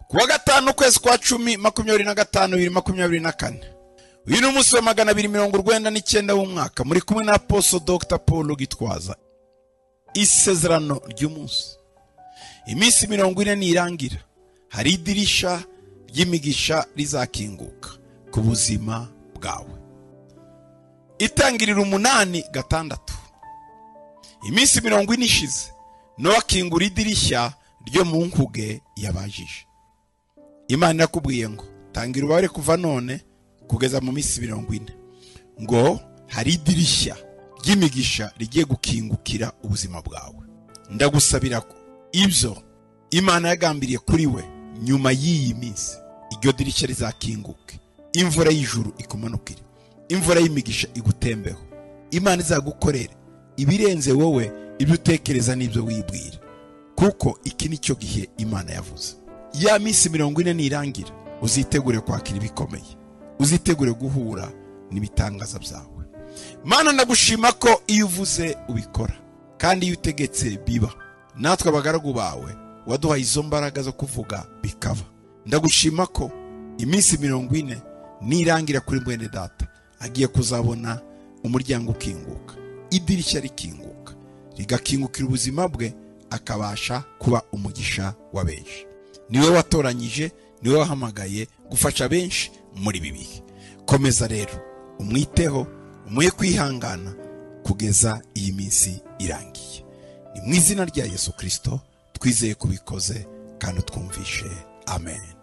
kuwa gatanu ukwezi kwa cumi makumyabiri na gatanu bibiri makumyabiri na kane uyu ni umunsi wa magana abiri mirongo urwenda n'icyenda w'umwaka muri kumwe na aposo dr paul gitwaza isezerano ry'umunsi iminsi mirongo ine nirangira hari idirisha ry'imigisha rizakinguka ku buzima bwawe itangirira umunani gatandatu iminsi mirongo ine ishize nowe akingura idirishya ryo mu nkuge yabajije imana irakubwiye ngo tangira ububabare kuva none kugeza mu minsi mirongo ine ngo hari idirishya ry'imigisha rigiye gukingukira ubuzima bwawe ndagusabira ko ibyo imana yagambiriye kuri we nyuma y'iyi minsi iryo dirishya rizakinguke imvura y'ijuru ikumanukire imvura y'imigisha igutembeho imana izagukorere ibirenze wowe ibyo utekereza n'ibyo wibwira kuko iki ni cyo gihe imana yavuze ya minsi mirongo ine nirangira uzitegure kwakira ibikomeye uzitegure guhura n'ibitangaza byawe mana ndagushima ko iyo uvuze ubikora kandi iyo utegetse biba natwe abagaragu bawe waduhaye izo mbaraga zo kuvuga bikaba ndagushima ko iminsi mirongo ine nirangira kuri mwene data agiye kuzabona umuryango ukinguka idirishya rikinguka rigakingukira ubuzima bwe akabasha kuba umugisha wa benshi niwe watoranyije niwe wahamagaye gufasha benshi muri ibi bihe komeza rero umwiteho umuhe kwihangana kugeza iyi minsi irangiye ni mu izina rya yesu kirisito twizeye ko ubikoze kandi utwumvishe amen